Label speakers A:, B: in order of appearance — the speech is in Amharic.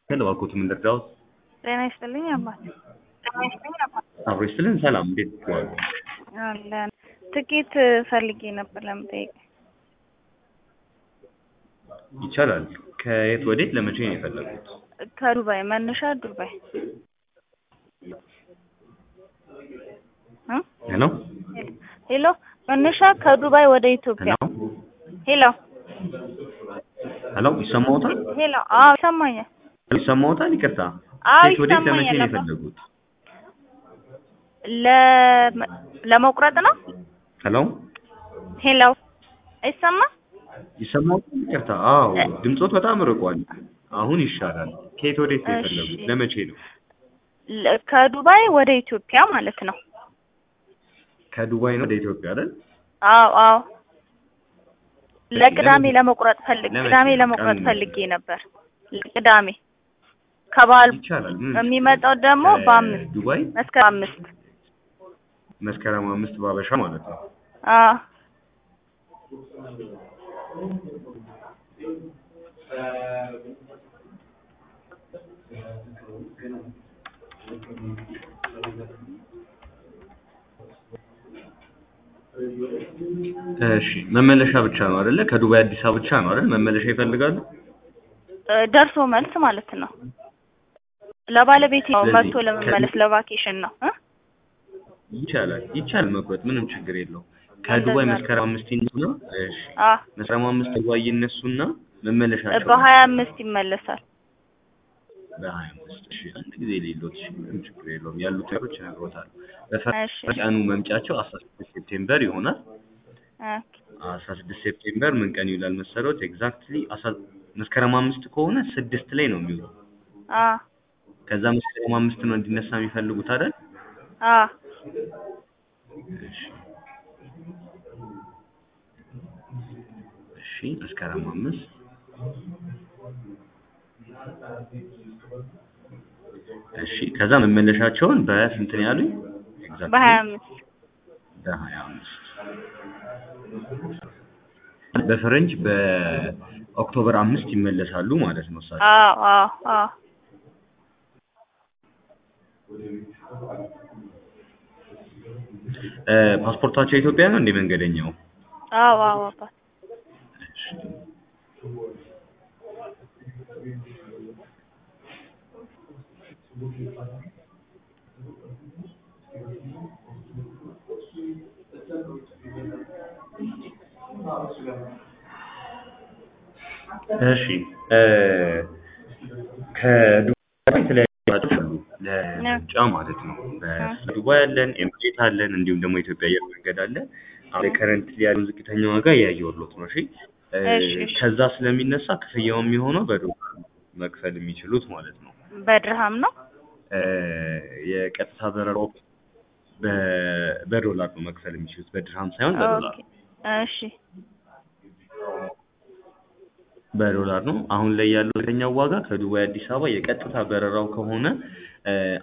A: እባክዎት ምን ልርዳዎት?
B: ጤና ይስጥልኝ አባት።
A: አብሮ ይስጥልን። ሰላም እንዴት ዋሉ?
B: አለን ትኬት ፈልጌ ነበር ለመጠየቅ።
A: ይቻላል። ከየት ወዴት ለመቼ ነው የፈለጉት?
B: ከዱባይ መነሻ ዱባይ እ
A: ሄሎ
B: ሄሎ መነሻ ከዱባይ ወደ ኢትዮጵያ
A: ሄሎ
B: ሄሎ
A: ሄሎ ይሰማዎታል?
B: ሄሎ አዎ ይሰማኛል።
A: ይሰማዎታል? ይቅርታ።
B: አዎ
A: ከየት ወዴት ለመቼ
B: ይሰማኛል
A: ነው
B: አባ።
A: የፈለጉት?
B: ለ- ለመቁረጥ ነው።
A: ሄሎ
B: ሄሎ አይሰማ
A: ይሰማዎታል? ይቅርታ። አዎ ድምጾት በጣም ርቋል። አሁን ይሻላል። ከየት ወዴት ነው
B: እሺ።
A: የፈለጉት? ለመቼ ነው?
B: ለ- ከዱባይ ወደ ኢትዮጵያ ማለት ነው።
A: ከዱባይ ነው ወደ ኢትዮጵያ አይደል?
B: አዎ አዎ ለቅዳሜ ለመቁረጥ ፈልግ
A: ለመቼ
B: ቅዳሜ
A: ነው?
B: ለመቁረጥ
A: ቀኑን
B: ፈልጌ ነበር። ቅዳሜ ከበዓል
A: ይቻላል። ምን
B: የሚመጣው ደግሞ በአምስት
A: ዱባይ
B: መስከረም አምስት
A: መስከረም አምስት ባበሻ ማለት ነው።
B: አዎ
A: እሺ መመለሻ ብቻ ነው አይደለ? ከዱባይ አዲስ አበባ ብቻ ነው አይደል? መመለሻ ይፈልጋሉ?
B: እ፣ ደርሶ መልስ ማለት ነው። ለባለቤቴ ነው
A: ስለዚህ
B: መጥቶ ለመመለስ ለቫኬሽን ነው እ
A: ይቻላል ይቻላል መቁረጥ ምንም ችግር የለውም። ከዱባይ
B: እንደዛ ነው።
A: መስከረም አምስት ይነሱና እሺ
B: አ
A: መስከረም አምስት ዱባይ ይነሱና መመለሻቸው
B: በሀያ አምስት ይመለሳል።
A: በሀያ አምስት እሺ አንድ ጊዜ ሌሎት እሺ ምንም ችግር የለውም ያሉት ነገሮች ይነግሮታል።
B: እሺ
A: በፈረንጅ ቀኑ መምጫቸው አስራ ስድስት ሴፕቴምበር ይሆናል።
B: ኦኬ
A: አስራ ስድስት ሴፕቴምበር ምን ቀን ይውላል መሰሎት? ኤግዛክትሊ አስራ መስከረም አምስት ከሆነ ስድስት ላይ ነው የሚውለው።
B: አ
A: ከዛ መስከረም አምስት ነው እንዲነሳ የሚፈልጉት አይደል?
B: አ
A: እሺ እሺ መስከረም አምስት እሺ ከዛ መመለሻቸውን በስንት ነው ያሉኝ? ኤግዛክትሊ
B: በሀያ አምስት
A: በሀያ አምስት በፈረንጅ በኦክቶበር አምስት ይመለሳሉ ማለት ነው እሳቸው።
B: አዎ አዎ አዎ
A: እ ፓስፖርታቸው ኢትዮጵያ ነው እንደ መንገደኛው?
B: አዎ አዎ አባት
A: እሺ እሺ እ ከዱባይ የተለያዩ አማራጮች አሉ ለምርጫ ማለት ነው። በዱባይ አለን፣ ኤምሬት አለን፣ እንዲሁም ደግሞ ኢትዮጵያ አየር መንገድ አለ። አሁን ከረንትሊ ያለው ዝቅተኛ ዋጋ እያየሁሎት ነው። እሺ እ
B: እሺ እሺ
A: ከዛ ስለሚነሳ ክፍያው የሚሆነው በዶላር ነው መክፈል የሚችሉት ማለት ነው።
B: በድርሃም ነው።
A: እ የቀጥታ በረራው በ- በዶላር ነው መክፈል የሚችሉት በድርሃም ሳይሆን በዶላር
B: ኦኬ እሺ
A: በዶላር ነው። አሁን ላይ ያለው ዝቅተኛው ዋጋ ከዱባይ አዲስ አበባ የቀጥታ በረራው ከሆነ እ